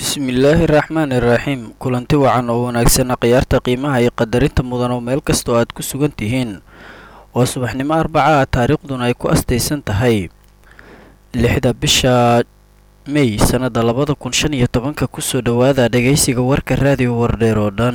bismillaahi raxmaani iraxiim kulanti wacan oo wanaagsan khiyaarta qiimaha iyo qadarinta mudan oo meel kasta oo aad ku sugan tihiin waa subaxnimo arbaca ah taariikhduna ay ku astaysan tahay lixda bisha mey sannada labada kun shan iyo tobanka kusoo dhowaada dhegaysiga warka raadiyo wardheer oo dhan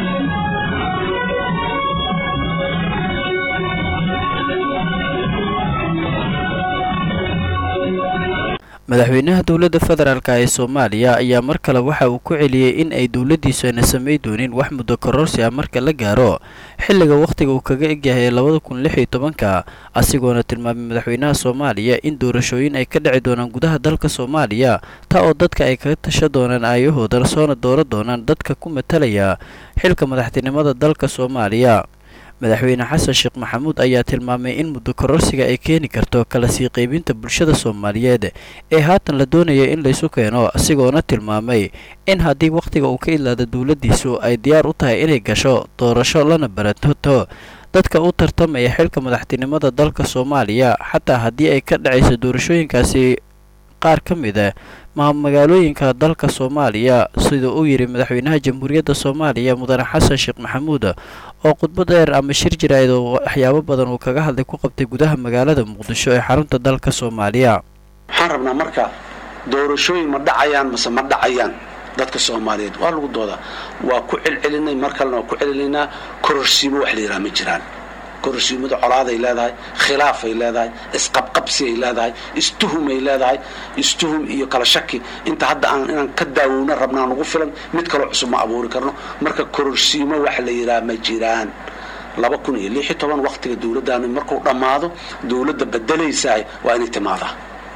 madaxweynaha dowladda federaalk ee soomaaliya ayaa mar kale waxa uu ku celiyey in ay dowladdiisu ayna samay doonin wax muddo kororsi ah marka la gaaro xilliga wakhtiga uu kaga egyahay labada kun lix iyo tobanka asigoona tilmaamay madaxweynaha soomaaliya in doorashooyin ay ka dhici doonaan gudaha dalka soomaaliya taa oo dadka ay kaga tasha doonaan aayahooda soona dooro doonaan dadka ku matalaya xilka madaxtinimada dalka soomaaliya madaxweyne xasan sheekh maxamuud ayaa tilmaamay in muddo kororsiga ay keeni karto kala sii qaybinta bulshada soomaaliyeed ee haatan la doonaya in laysu keeno asigoona tilmaamay in haddii wakhtiga uu ka idlaado dowladdiisu ay diyaar u tahay inay gasho doorasho lana baratoto dadka u tartamaya xilka madaxtinimada dalka soomaaliya xataa haddii ay ka dhacayso doorashooyinkaasi qaar ka mid a magaalooyinka dalka soomaaliya sida uu yidhi madaxweynaha jamhuuriyadda soomaaliya mudane xasan sheekh maxamuud oo khudbad dheer ama shir jirayd oo waxyaabo badan uu kaga hadlay ku qabtay gudaha magaalada muqdisho ee xarunta dalka soomaaliya waxaan rabnaa marka doorashooyin ma dhacayaan mase ma dhacayaan dadka soomaaliyeed waa lagu doodaa waa ku celcelinay mar kalena waa ku celinaynaa kororsiimo wax la yidhaha ma jiraan kororsiimada colaaday leedahay khilaafay leedahay isqabqabsiay leedahay istuhumay leedahay istuhum iyo kala shaki inta hadda aan inaan ka daawowna rabnaa nagu filan mid kaloo cusub ma abuuri karno marka kororsiimo wax la yidhaha ma jiraan laba kun iyo lix iyo toban waktiga dowladdaani markuu dhammaado dowladda bedelaysaay waa inay timaadaa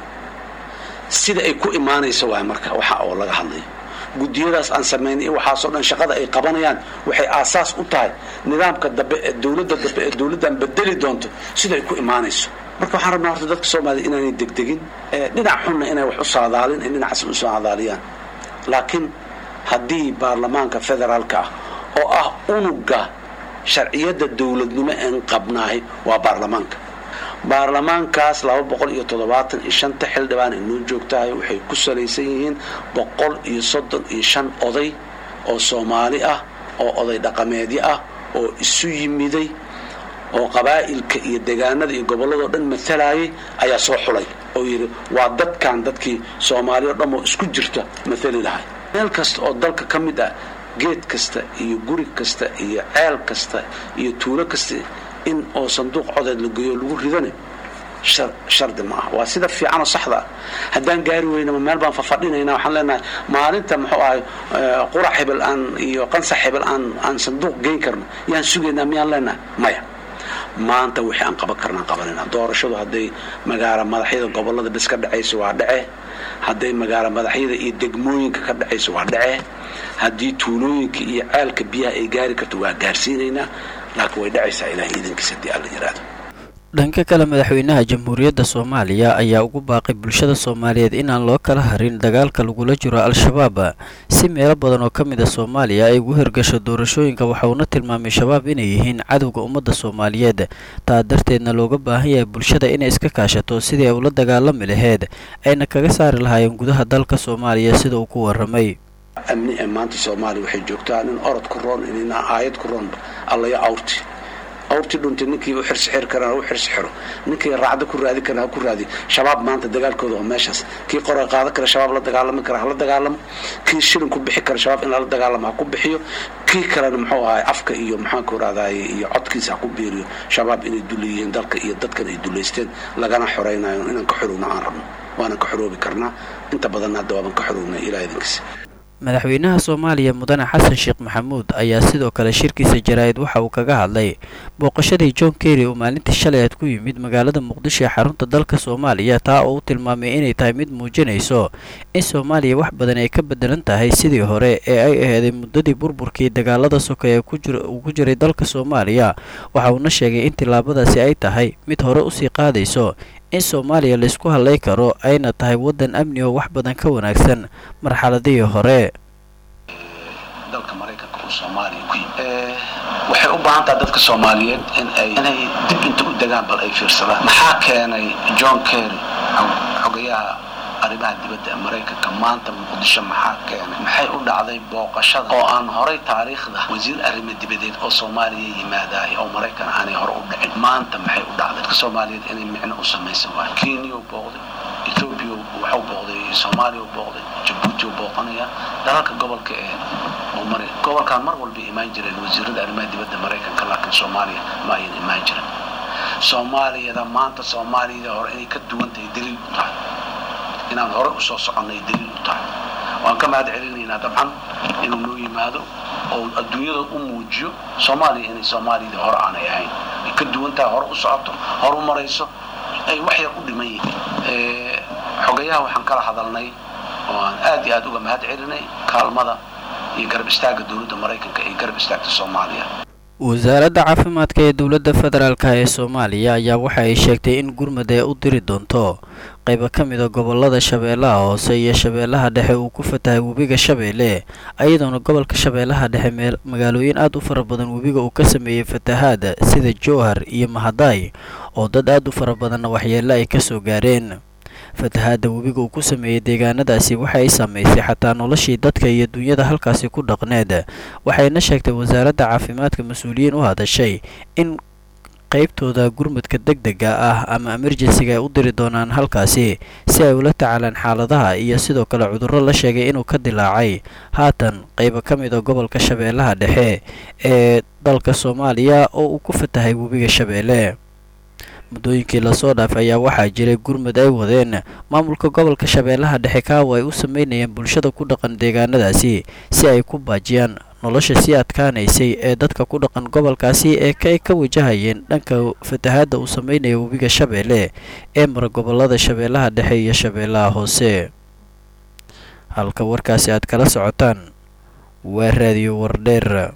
sida ay ku imaanayso waay marka waxa oo laga hadlayo gudiyadaas aan samaynay waxaasoo dhan shaqada ay qabanayaan waxay aasaas u tahay nidaamka dambe ee dowladda dambe ee dowladdan bedeli doonto sida ay ku imaanayso marka waxaan rabnaa horta dadka soomaaliya inaanay degdegin dhinac xunna inay wax u saadaalin ay dhinacaas u saadaaliyaan laakiin haddii baarlamaanka federaalka ah oo ah unuga sharciyadda dowladnimo een qabnaahay waa baarlamaanka baarlamaankaas laba boqol iyo toddobaatan iyo shanta xildhibaan ay noo joogtahay waxay ku salaysan yihiin boqol iyo soddon iyo shan oday oo soomaali ah oo oday dhaqameedyo ah oo isu yimiday oo qabaa'ilka iyo degaanada iyo gobolladao dhan matalayay ayaa soo xulay oo yidhi waa dadkan dadkii soomaaliya o dhan oo isku jirta maali lahay meel kasta oo dalka ka mid ah geed kasta iyo guri kasta iyo ceel kasta iyo tuulo kasta in oo sanduuq codeed la geeyo lagu ridane shardi ma ah waa sida fiicanoo saxda ah haddaan gaari weynama meel baan fafadhinayna waxaan leenahay maalinta muxuu ahay qurac hebel aan iyo qansax hebel aan aan sanduuq geyn karno yaan sugaynaa miyaan leenahay maya maanta wixii aan qaban karnaan qabanayna doorashadu hadday magaala madaxyada gobolada bis ka dhacayso waa dhace hadday magaala madaxyada iyo degmooyinka ka dhacayso waa dhace haddii tuulooyinka iyo ceelka biyaha ay gaari karto waa gaarsiinaynaa laakiin way dhacaysaa ilaah iidankiisa haddii alla yidhaahdo dhanka kale madaxweynaha jamhuuriyadda soomaaliya ayaa ugu baaqay bulshada soomaaliyeed inaan loo kala harin dagaalka lagula jiro al-shabaab si meelo badan oo ka mid a soomaaliya ay ugu hirgasho doorashooyinka waxauna tilmaamay shabaab inay yihiin cadowga ummadda soomaaliyeed taa darteedna looga baahan yahay bulshada inay iska kaashato sidii ay ula dagaalami laheyd ayna kaga saari lahaayeen gudaha dalka soomaaliya sida uu ku waramay amni ee maanta soomaaliya waxay joogtaa nin orod ku roon inina aayad ku roonba allayo awrti awrtii dhuntay ninkii u xirsi xiri karana u xirsi xiro ninkii raacda ku raadi karana ha ku raadi shabaab maanta dagaalkooda waa meeshaas kii qoray qaada kara shabaab la dagaalami kara hala dagaalamo kii shilin ku bixi kara shabaab in lala dagaalamo ha ku bixiyo kii kalena muxuu ahay afka iyo maxaanku raadaye iyo codkiisa ha ku biiriyo shabaab inay dula yihiin dalka iyo dadkan ay dulaysteen lagana xoraynayo inaan ka xorowno aan rabno waanan ka xoroobi karnaa inta badanna hadda waaban ka xorownay ilaa idinkiisa madaxweynaha soomaaliya mudane xasan sheekh maxamuud ayaa sidoo kale shirkiisa jaraa'id waxa uu kaga hadlay booqashadii john kerry oo maalintii shalay aad ku yimid magaalada muqdisho ee xarunta dalka soomaaliya taa oo u tilmaamay inay tahay mid muujinayso in soomaaliya wax badan ay ka bedelan tahay sidii hore ee ay aheeday muddadii burburkii dagaalada sokeeye uu ku jiray dalka soomaaliya waxa uuna sheegay in tillaabadaasi ay tahay mid hore usii qaadayso in soomaaliya laysku hadlay karo ayna tahay waddan amni oo wax badan ka wanaagsan marxaladihii hore dalka maraykanka uu soomaaliya ku yimi waxay u baahan tahay dadka soomaaliyeed in ay inay dib inta u degaan bal ay fiirsadaan maxaa keenay john kerry xogayaha arrimaha dibadda ee maraykanka maanta muqdisho maxaa keenay maxay u dhacday booqashada oo aan horay taariikhda wasiir arrimo dibadeed oo soomaaliya yimaadaay oo maraykan aanay hore u dhicin maanta maxay u dhacday dadka soomaaliyeed inay micno u samaysan waayo kenya u booqday ethoobia waxuu booqday soomaaliya u booqday jabuuti u booqanaya dalalka gobolka ee mari gobolkaan mar walba imaan jireen wasiirada arrimaha dibadda maraykanka laakiin soomaaliya ma ayan imaan jirin soomaaliyada maanta soomaaliyada hore inay ka duwan tahay daliil u tahay inaan hore usoo soconnay daliil u tahay waan ka mahad celinaynaa dabcan inuu noo yimaado oo adduunyada u muujiyo soomaaliya inay soomaaliyada hore aanay ahayn ay ka duwan tahay hore u socoto hore u marayso ay wax yar u dhiman yihiin xogayaha waxaan kala hadalnay oo aan aad iyo aad uga mahad celinay kaalmada iyo garab istaaga dowladda maraykanka ee garab istaagta soomaaliya wasaaradda caafimaadka ee dowladda federaalka ee soomaaliya ayaa waxa ay sheegtay in gurmud ee u diri doonto qaybo ka mida gobolada shabeellaha hoose iyo shabeellaha dhexe uu ku fatahay webiga shabeelle ayadoona gobolka shabeellaha dhexe meel magaalooyin aad u fara badan webiga uu ka sameeyey fatahaada sida jowhar iyo mahadaay oo dad aad u fara badanna waxyeello ay ka soo gaareen fatahaadda webiga uu ku sameeyey deegaanadaasi waxa ay saamaysay xataa noloshii dadka iyo dunyada halkaasi ku dhaqneed waxayna sheegtay wasaaradda caafimaadka mas-uuliyiin u hadashay in qaybtooda gurmudka deg dega ah ama emerjensiga ay u diri doonaan halkaasi si ay ula tacaalaan xaaladaha iyo sidoo kale cudurro la sheegay inuu ka dilaacay haatan qaybo ka mid a gobolka shabeellaha dhexe ee dalka soomaaliya oo uu ku fatahay webiga shabeelle muddooyinkii lasoo dhaafay ayaa waxaa jiray gurmud ay wadeen maamulka gobolka shabeellaha dhexe kaawa ay u sameynayeen bulshada ku dhaqan deegaanadaasi si ay ku baajiyaan nolosha sii adkaanaysay ee dadka ku dhaqan gobolkaasi ee ay ka wajahayeen dhanka fatahaadda uu sameynaya webiga shabeelle ee mara gobolada shabeellaha dhexe iyo shabeellaha hoose halka warkaasi aad kala socotaan waa raadiyo wardheer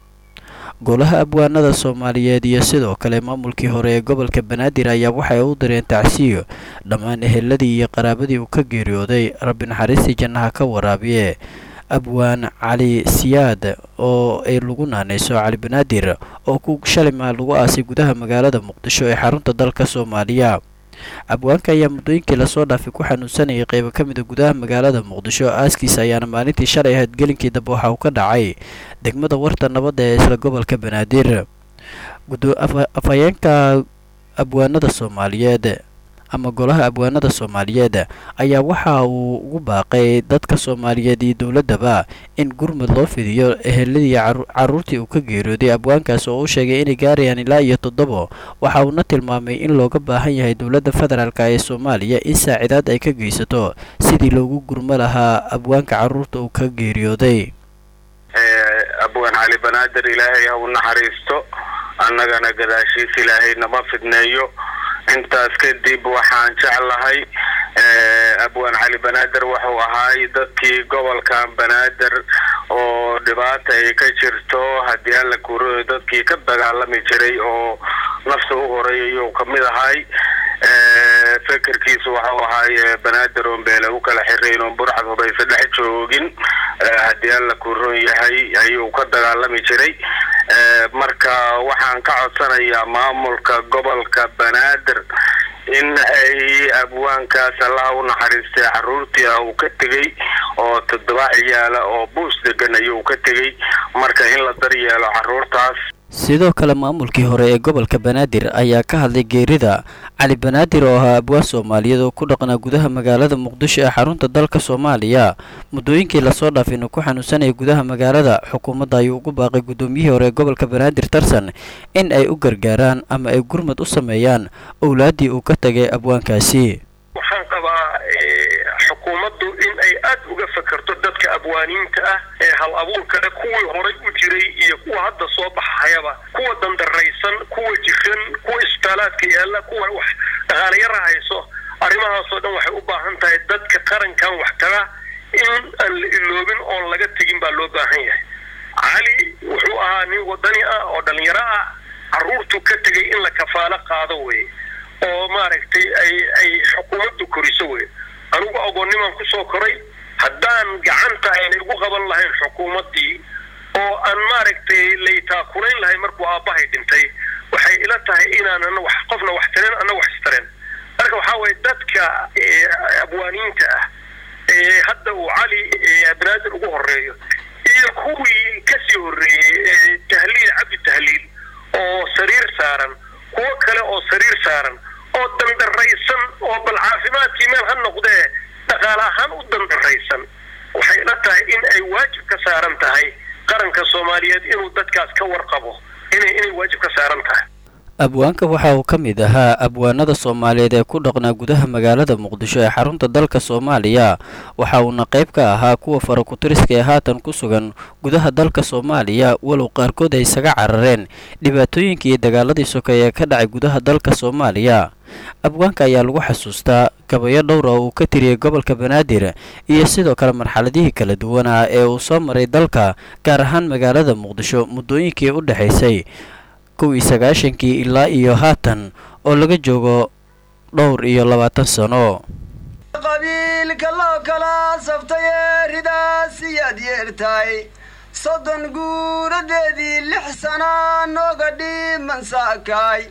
golaha abwaanada soomaaliyeed iyo sidoo kale maamulkii hore ee gobolka banaadir ayaa waxay u direen tacsiyo dhammaan eheladii iyo qaraabadii uu ka geeriyooday rabbi naxariistii jannaha ka waraabiye abwaan cali siyaad oo ay lagu naanayso cali banaadir oo ku shalima lagu aasay gudaha magaalada muqdisho ee xarunta dalka soomaaliya abwaanka ayaa muddooyinkii lasoo dhaafay ku xanuunsanayay qaybo ka mid a gudaha magaalada muqdisho aaskiisa ayaana maalintii shalay ahayd gelinkii dambe waxa uu ka dhacay degmada warta nabadda ee isla gobolka banaadir afhayeenka abwaanada soomaaliyeed ama golaha abwaanada soomaaliyeed ayaa waxa uu ugu baaqay dadka soomaaliyeed iyo dowladdaba in gurmud loo fidiyo eheladii caruurtii uu ka geeriyooday abwaankaas oo u sheegay inay gaarayaan ilaa iyo toddobo waxa uuna tilmaamay in looga baahan yahay dowladda federaalk ee soomaaliya in saacidaad ay ka geysato sidii loogu gurmo lahaa abwaanka caruurta uu ka geeriyooday abwaan cali banaadir ilaahay ha u naxariisto annagana gadaashiis ilaahay nama fidneeyo intaas kadib waxaan jeclahay abwaan cali banaader wuxuu ahaay dadkii gobolkan banaader oo dhibaata ay ka jirto haddii alla kuro dadkii ka dagaalami jiray oo nafta u horay ayuu kamid ahay fekerkiisu waxau ahaay banaader oon beele u kala xirayn oon burcad hubaysa dhex joogin haddii alla kuron yahay ayuu ka dagaalami jiray marka waxaan ka codsanayaa maamulka gobolka banaader in ay abwaankaas allaha u naxariistay caruurtii ah uu ka tegey oo toddoba ciyaala oo buus degan ayuu ka tegey marka in la daryeelo caruurtaas sidoo kale maamulkii hore ee gobolka banaadir ayaa ka hadlay geerida cali banaadir oo ahaa abwaan soomaaliyeed oo ku dhaqnaa gudaha magaalada muqdisho ee xarunta dalka soomaaliya muddooyinkii lasoo dhaafayna ku xanuunsanaya gudaha magaalada xukuumadda ayuu ugu baaqay guddoomiyihii hore ee gobolka banaadir tarsan in ay u gargaaraan ama ay gurmad u sameeyaan owlaaddii uu ka tagay abwaankaasi waxaan qabaa xukuumaddu in ay aad uga fakerto dadka abwaaniinta ah ee hal abuurkale kuwii horay u jiray iyo kuwa hadda soo baxayaba kuwa dandaraysan kuwa jiran kuwa isbitaalaadka yaalla kuwa wax dhaqaalayara hayso arrimahaasoo dhan waxay u baahan tahay dadka qarankan wax taga in aan la iloobin oon laga tegin baa loo baahan yahay cali wuxuu ahaa nin wadani ah oo dhalinyaro ah carruurtu ka tegay in la kafaalo qaado weye oo maaragtay ay ay xukuumaddu koriso wey anugu agoonnimaan kusoo koray haddaan gacanta aynay ugu qaban lahayn xukuumaddii oo aan maaragtay laytaakulayn lahayn markuu aabbahay dhintay waxay ila tahay inaanan wax qofna wax tareen anna wax istareen marka marka waxaa weye dadka abwaaniinta ah ee hadda uu cali banaadir ugu horeeyo iyo kuwii kasii horreeyey tahliil cabdi tahliil oo sariir saaran kuwo kale oo sariir saaran oo dandaraysan oo bal caafimaadkii meel ha noqdee dhaqaale ahaan u dandaraysan waxay la tahay in ay waajib ka saaran tahay qaranka soomaaliyeed inuu dadkaas ka warqabo inay inay waajib ka saaran tahay abwaanka waxa uu ka mid ahaa abwaanada soomaaliyeed ee ku dhaqnaa gudaha magaalada muqdisho ee xarunta dalka soomaaliya waxa uuna qayb ka ahaa kuwa farakutiriska ee haatan ku sugan gudaha dalka soomaaliya walow qaarkood ay isaga carareen dhibaatooyinkii iyo dagaaladii sokeeye ee ka dhacay gudaha dalka soomaaliya abwaanka ayaa lagu xasuustaa gabayo dhowr oo uu ka tiriyey gobolka banaadir iyo sidoo kale marxaladihii kala duwanaa ee uu soo maray dalka gaar ahaan magaalada muqdisho muddooyinkii u dhexaysay kow iyo sagaashankii ilaa iyo haatan oo laga joogo dhowr iyo labaatan sano qabiilka loo kala saftay ee ridaas iyaad yeertahay soddon guuradeedii lix sana nooga dhiman saakaay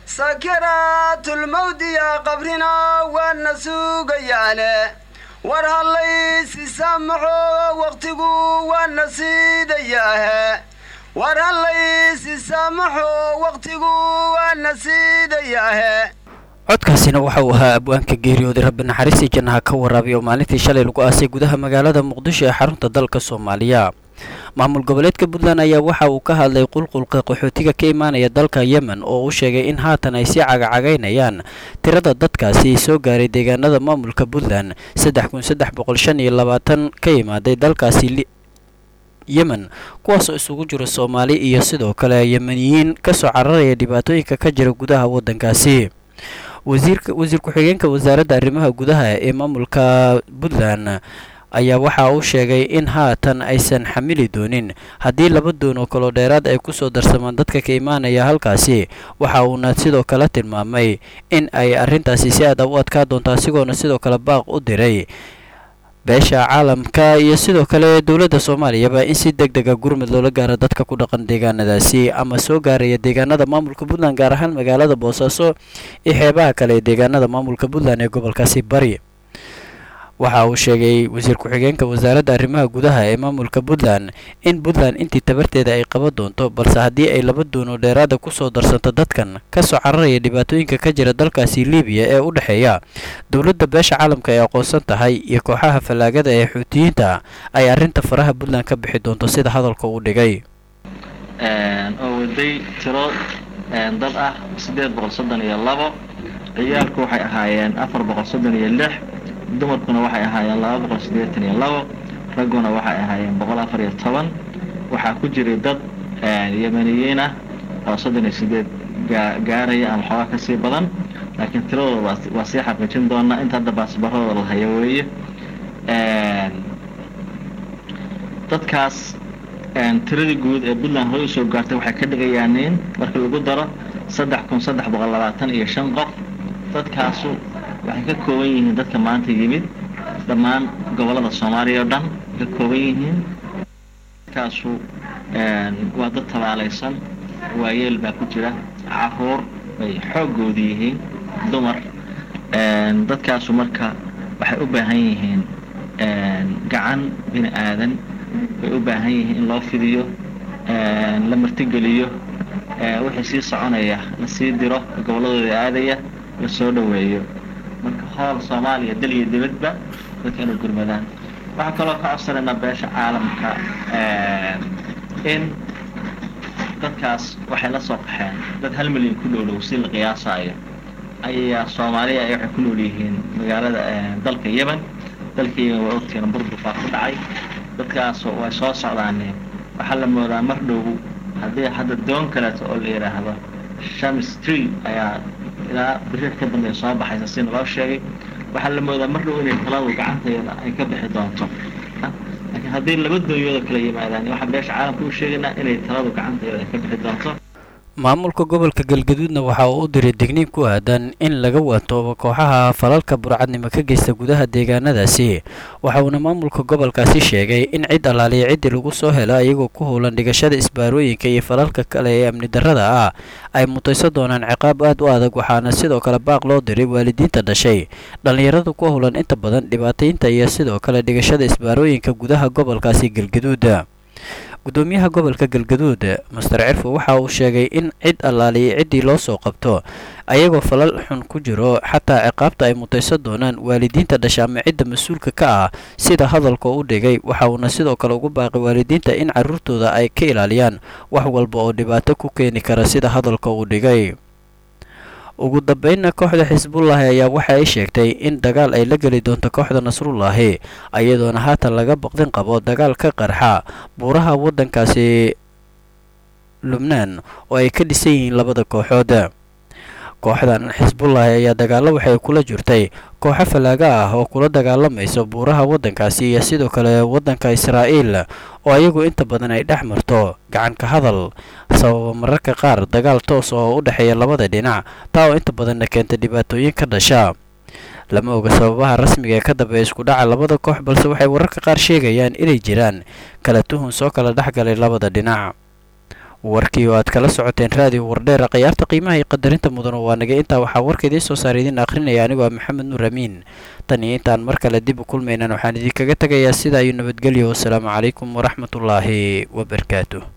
sakaraatulmawdiya qabrina waana sugayaane war hallaysi saamaxo waqtigu waana siidayaahe war hallaysi saamaxo waqtigu waana siidayaahe codkaasina waxa uu ahaa abwaanka geeriyooday rabbi naxariistii jannaha ka waraabiy oo maalintii shalay lagu aasay gudaha magaalada muqdisho ee xarunta dalka soomaaliya maamul goboleedka puntland ayaa waxa uu ka hadlay qulqulka qaxootiga ka imaanaya dalka yemen oo uu sheegay in haatan ay sii cagacagaynayaan tirada dadkaasi soo gaaray deegaanada maamulka puntland saddex kun saddex boqol shan iyo labaatan ka imaaday dalkaasi yemen kuwaasoo isugu jira soomaali iyo sidoo kale yemeniyiin kasoo cararaya dhibaatooyinka ka jira gudaha waddankaasi wasiirka wasiir ku-xigeenka wasaaradda arrimaha gudaha ee maamulka puntland ayaa waxa uu sheegay in haatan aysan xamili doonin haddii laba doon oo kaloo dheeraad ay kusoo darsamaan dadka ka imaanaya halkaasi waxa uuna sidoo kale tilmaamay in ay arrintaasi si aad u adkaa doonto asigoona sidoo kale baaq u diray beesha caalamka iyo sidoo kale dowladda soomaaliyaba in si deg dega gurmud loola gaaro dadka ku dhaqan deegaanadaasi ama soo gaaraya deegaanada maamulka puntland gaar ahaan magaalada boosaaso iyo xeebaha kale ee deegaanada maamulka puntland ee gobolkaasi bari waxa uu sheegay wasiir ku-xigeenka wasaaradda arrimaha gudaha ee maamulka puntland in puntland intii tabarteeda ay qaban doonto balse haddii ay laba doono dheeraada kusoo darsanto dadkan kasoo cararaya dhibaatooyinka ka jira dalkaasi libiya ee u dhexeeya dowladda beesha caalamka ay aqoonsan tahay iyo kooxaha fallaagada ee xuutiyiinta ay arrinta faraha puntland ka bixi doonto sida hadalka uu dhigay oo waday tiro dad ah siddeed boqol soddon iyo labo ciyaalku waxay ahaayeen afar boqol soddon iyo lix dumarkuna waxay ahaayeen laba boqol siddeetan iyo labo ragguna waxay ahaayeen boqol afar iyo toban waxaa ku jiray dad yemeniyiin ah oo soddon iyo sideed gaaraya ama xoogaa ka sii badan laakiin tiradooda waa sii xaqiijin doonaa inta hadda baasbaradooda la hayo weeye dadkaas tiradii guud ee puntland hore usoo gaartay waxay ka dhigayaan in marka lagu daro saddex kun saddex boqol labaatan iyo shan qof dadkaasu waxay ka kooban yihiin dadka maanta yimid dhammaan gobollada soomaaliya oo dhan ka kooban yihiin dadkaasu waa dad tabaalaysan waayeel baa ku jira caruur bay xooggooda yihiin dumar dadkaasu marka waxay u baahan yihiin gacan bini aadan bay u baahan yihiin in loo fidiyo la martigeliyo wixii sii soconaya la sii diro gobolladooda aadaya la soo dhoweeyo marka hool soomaaliya dal iyo dibadba dadka inay gurmadaan waxaa kaloo ka codsanaynaa beesha caalamka in dadkaas waxay la soo qaxeen dad hal milyan ku dhowdhow si la qiyaasaayo ayaa soomaaliya ay waxay ku nool yihiin magaalada dalka yemen dalka yemen waa ogtiina burbur baa ku dhacay dadkaas way soo socdaane waxaa la moodaa mar dhow haddii hadda doon kaleeto oo la yidhaahdo shamis tree ayaa ilaa biri ka dambeeya soo baxaysa si naloo sheegay waxaa la moodaa mar dhow inay taladu gacanteeda ay ka bixi doonto laakiin haddii laba doonyooda kala yimaadaan waxaa beesha caalamka u sheegaynaa inay taladu gacanteeda ay ka bixi doonto maamulka gobolka galgaduudna waxa uu u diray digniin ku aadan in laga waantoobo kooxaha falalka burcadnimo ka geysta gudaha deegaanadaasi waxa uuna maamulka gobolkaasi sheegay in cid allaaliya ciddii lagu soo helo iyagoo ku howlan dhigashada isbaarooyinka iyo falalka kale ee amni darrada ah ay mutaysan doonaan ciqaab aad u adag waxaana sidoo kale baaq loo diray waalidiinta dhashay dhallinyarada ku howlan inta badan dhibaataynta iyo sidoo kale dhigashada isbaarooyinka gudaha gobolkaasi galgaduud gudoomiyaha gobolka galgaduud master cirfo waxa uu sheegay in cid allaaliya ciddii loo soo qabto ayagoo falal xun ku jiro xataa ciqaabta ay mutaysan doonaan waalidiinta dhasha ama cidda mas-uulka ka ah sida hadalka u dhigay waxa uuna sidoo kale ugu baaqay waalidiinta in carruurtooda ay ka ilaaliyaan wax walba oo dhibaato ku keeni kara sida hadalka uu dhigay ugu dambeynna kooxda xisbullaahi ayaa waxa ay sheegtay in dagaal ay la geli doonto kooxda nasrullaahi iyadoona haatan laga baqdin qabo dagaal ka qarxa buuraha waddankaasi lubnaan oo ay ka dhisan yihiin labada kooxood kooxdan xisbullaahi ayaa dagaallo waxay kula jirtay kooxo falaaga ah oo kula dagaalamayso buuraha waddankaasi iyo sidoo kale waddanka israa'iil oo ayagu inta badan ay dhex marto gacanka hadal sababa mararka qaar dagaal toos oo u dhexeeya labada dhinac taa oo inta badanna keenta dhibaatooyin ka dhasha lama oga sababaha rasmiga ee ka dambeeya isku dhaca labada koox balse waxay wararka qaar sheegayaan inay jiraan kala tuhun soo kala dhexgalay labada dhinac warkii oo aad kala socoteen raadiyo wardheera khiyaarta qiimaha iyo qadarinta mudan waa nagay intaa waxaa warka idiin soo saara idiin akhrinaya anigoo ah maxamed nuur amiin tan iyo intaan mar kale dib u kulmaynan waxaan idinkaga tegayaa sidaa iyo nabadgelyo wasalaamu calaykum waraxmatullaahi wabarakaatu